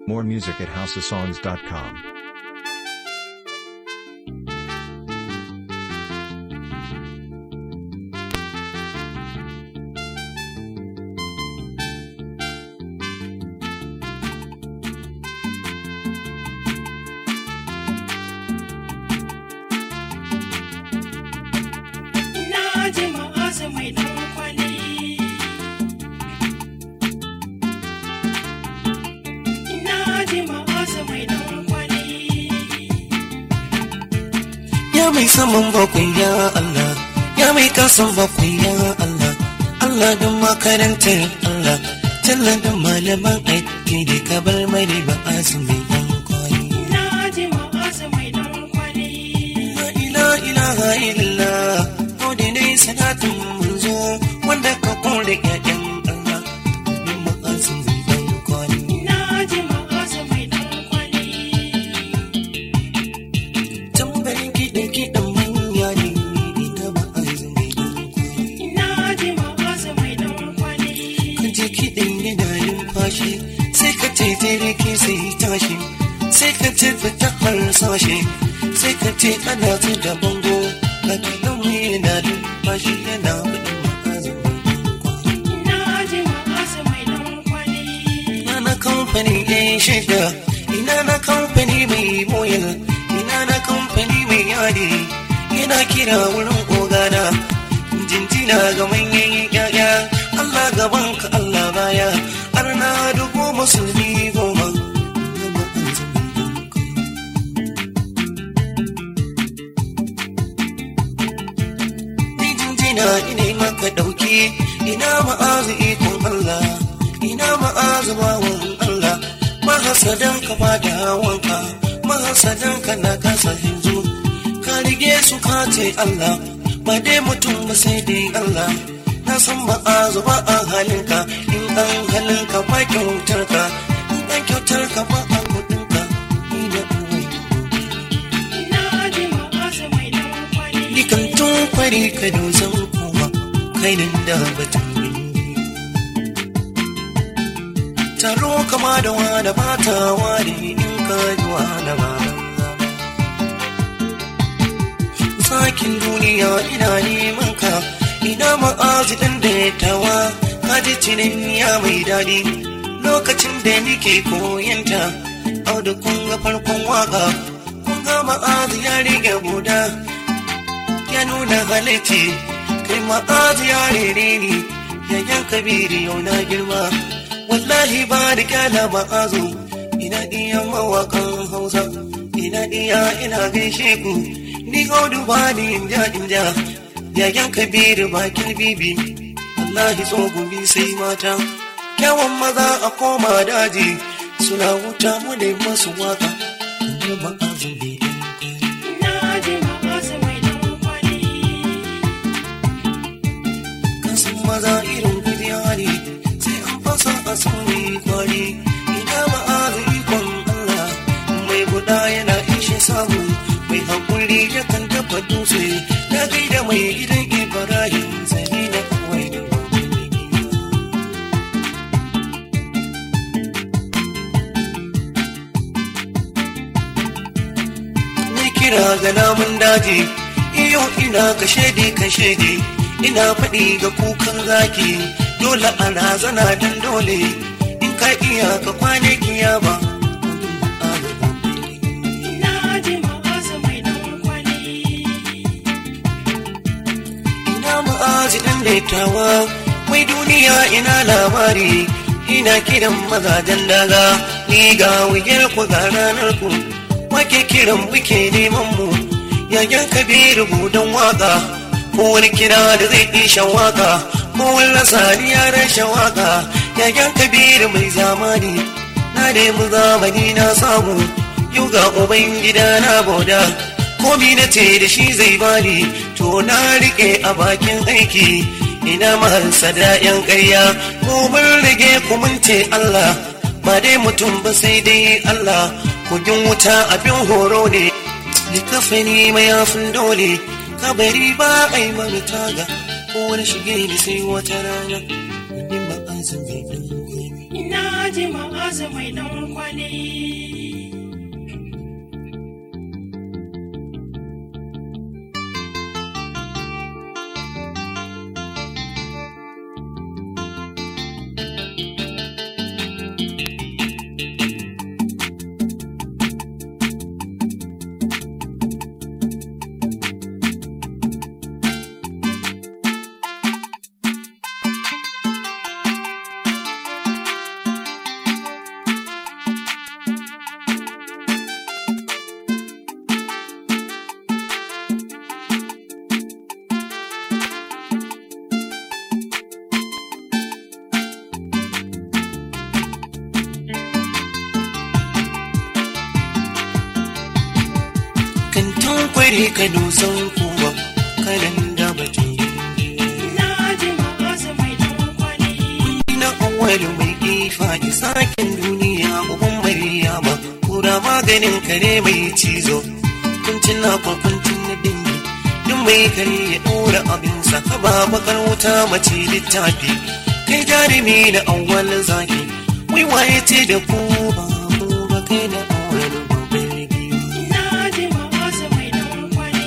More music at houseofsongs.com. Na ji ma'azu mai ɗan kwali. Na ji ma'azu mai ɗan kwali. Ya mai saman bakwai ya Allah, ya mai kasan bakwai ya Allah, Allah don makarantar Allah, talla da malaman aiki da kabar mari ba azumi yan kwari. Na ji ma'azu mai ɗan kwali. La ila ilaha illallah, ko da dai sanatun manzo wanda ka kore ƴaƴan Allah, don ma'azumi yan kwari. Na ji ma'azu mai ɗan kwali. Tambarin kiɗan kiɗan manya ne, ita ba azumi yan kwari. Na ji ma'azu mai ɗan kwali. ka je kiɗin yana numfashi sai ka ce ke sai tashi sai ka ce fita harsashi sai ka ce ana ta da bango ga kiɗan mu yana numfashi yana fitin ma'azin Na ji ma'azu mai ɗan kwali. ina na kamfani ɗin shida ina na kamfani mai moyal ina na kamfani mai yadi ina kira wurin ogana jinjina ga manyan yaya Allah gaban ka Allah baya har na dubu musulmi goma Ni jinjina ina maka ɗauki ina ma'azu ikon Allah ina ma'azu bawan Allah mahasadan ka ba da wanka mahasadan ka na kasa yanzu ka rige su ka ce Allah ba dai mutum ba sai dai Allah na san ma'azu ba a halinka in an halinka ba kyautar ka in an kyautar ka ba a kudinka ni da uwai Na ji ma'azu mai ɗan kwali. Nikan tun kwari ka dozan kuma kai nan da batun Taro kama da wada ba ta ware in ka ji wada ba Sakin duniya ina neman ka ina ma'azi ɗan da ya tawa ka ji cinin ya mai daɗi lokacin da nake koyanta au da kun ga farkon waka kun ga ma'azi ya rige buda ya nuna halitti kai ma'azi ya rere ni yayan kabiri yau na girma wallahi ba da kyala ma'azu ina iya mawakan hausa ina iya ina gaishe ku ni gaudu ba ni inja inja yayan kabiru bakin bibi wallahi tsogumi sai mata kyawun maza a koma daji suna wuta mu da masu waka kuma ma'azu bai Na ji ma'azu mai ɗan kwali. kasan maza irin kudiyari sai an fasa a sauri kwari ina ma'aza ikon Allah mai guda yana ishe samu mai haƙuri yakan dafa dutse na gaida mai gidan Ibrahim zai na kawai da ni kira ga namun daji iyo ina ka shaidi ka shaidi ina faɗi ga kukan zaki dole a razana dan dole in ka iya ka kwane kiyama Na ji ma'azu mai ɗan kwali. ina ma'azi ɗan daitawa wai duniya ina labari ina kiran mazajen daga ni ga wuyar ku ga ranar ku wake kiran buke neman mu yayan kabiru budan waka ko wani kira da zai isha waka ko wani lasari ya rashin waka yayan kabiru mai zamani na nemi zamani na samu yau ga uban gida na boda komi na ce da shi zai bani to na rike a bakin aiki ina mahalsa da yan ƙarya ko mun rage ku mun ce Allah ba dai mutum ba sai dai Allah kogin wuta abin horo ne likafani mayafin dole kabari ba a yi mani taga ko wani shige ni sai wata rana wani ba an san bai ɗan gobe ina ji ma'azu mai dan kwali. kantin kwari ka dusan kuwa kanan da batun Ina ji ma'azu mai dan kwali. na awwalu mai ifa da sakin duniya uban maryama kura maganin kare mai cizo kuncin na kwakwancin na dingi duk mai kare ya ɗora abinsa ka ba bakar wuta mace littafi kai jarumi na awwal zaki wai waye ce da ku ba mu ba kai na awwal gobe biyu Ina ji ma'azu mai dan kwali.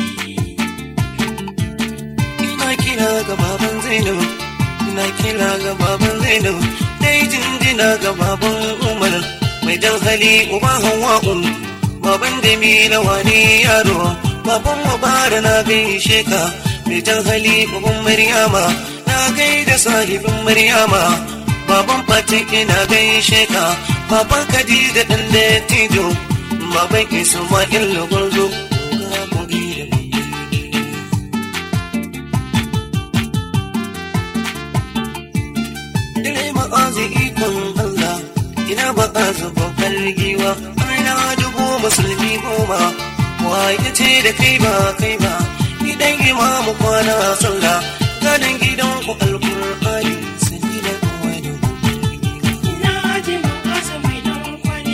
ina kira ga baban zainab ina kira ga baban zainab dai jinjina ga baban umar mai jan hali uba hawa'u baban da mila wani yaro baban mubara na gaishe ka mai jan hali uban maryama na gaida sahibin maryama baban fatin ina gaishe ka baban khadija dan da tijo baban isma'il gwarzo ga gobe da mai Dare ma'azi ikon Allah, ina ma'azi babbar giwa, ana dubu musulmi goma, waye ce da kai ba kai ba, ni dan imamu kwana sallah, ganin gidan ku alkur'ani, sani da wani Ina ji ma'azu mai dan kwali.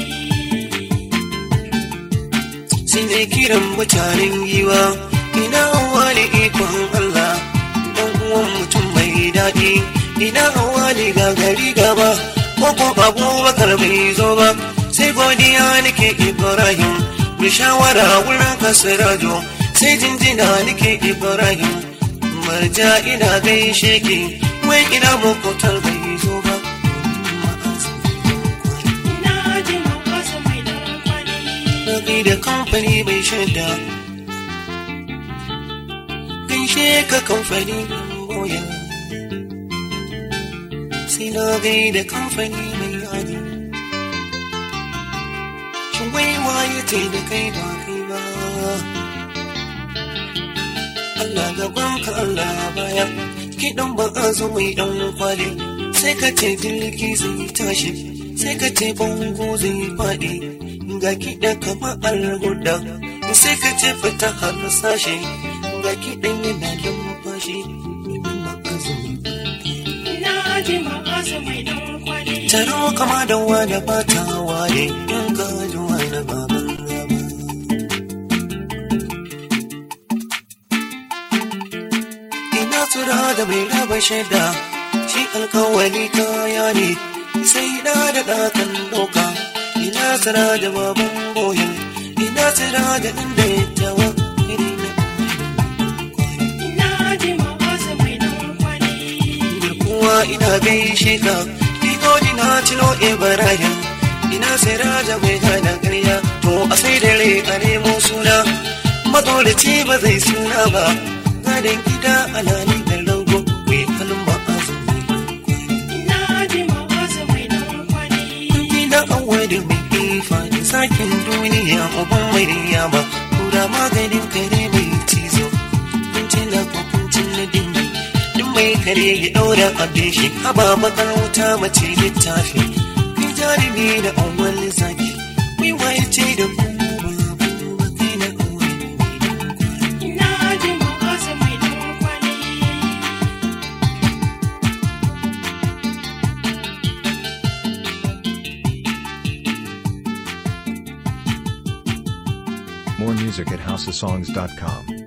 sai ne kiran mutanen giwa, ina wani ikon Allah, dan uwan mutum mai daɗi, ina wani gagari gaba, ko ko abubakar bai zo ba, sai godiya nake Ibrahim, mu shawara wurin kasirajo, sai jinjina nake Ibrahim, marja ina gaishe ki, wai ina makotar bai zo ba. Ina ji ma'azu mai dan kwali. Nabi da kamfani mai shaida. Gaishe ka kamfani boya. Sai na gaida kamfani mai yadi. Shin wai waye ce da kai ba kai ba. Allah gaban ka Allah baya. Kiɗan ba a zo mai ɗan kwali. Sai ka ce jirgi zai tashi. Sai ka ce bango zai faɗi. Ga kiɗa kamar alguda. Sai ka ce fita har sashe. Ga kiɗan yana lumfashi. Neman ma'azumi. Ina ji ma'azu mai dan kwali. Taro kama da wani bata waye. In ka ji wani baban rama. ina tura da mai raba shaida shi alkawali kaya ne sai da da ɗakan doka ina tura da baban boyin ina tura da ɗan da ya tawa iri na Ina ji ma'azu mai dan kwali. kuwa ina gaishe ka Igodi na cino Ibrahim ina sai raja mai gana ƙarya to a sai dare a nemo suna matolaci ba zai suna ba gadon gida alani da rago mai halin ba a zuwa Ina ji ma'azu mai dan kwali. Gida awali mai ifa da sakin duniya uban mai riyama kura maganin kare mai cizo kuncin na kuncin na dingi duk mai kare ya daura abin shi haba bakar wuta mace littafi kai jarumi da awwal zaki mai waye ce da ku babu ba kai na awwal Ina ji ma'azu mai dan kwali. More music at houseofsongs.com.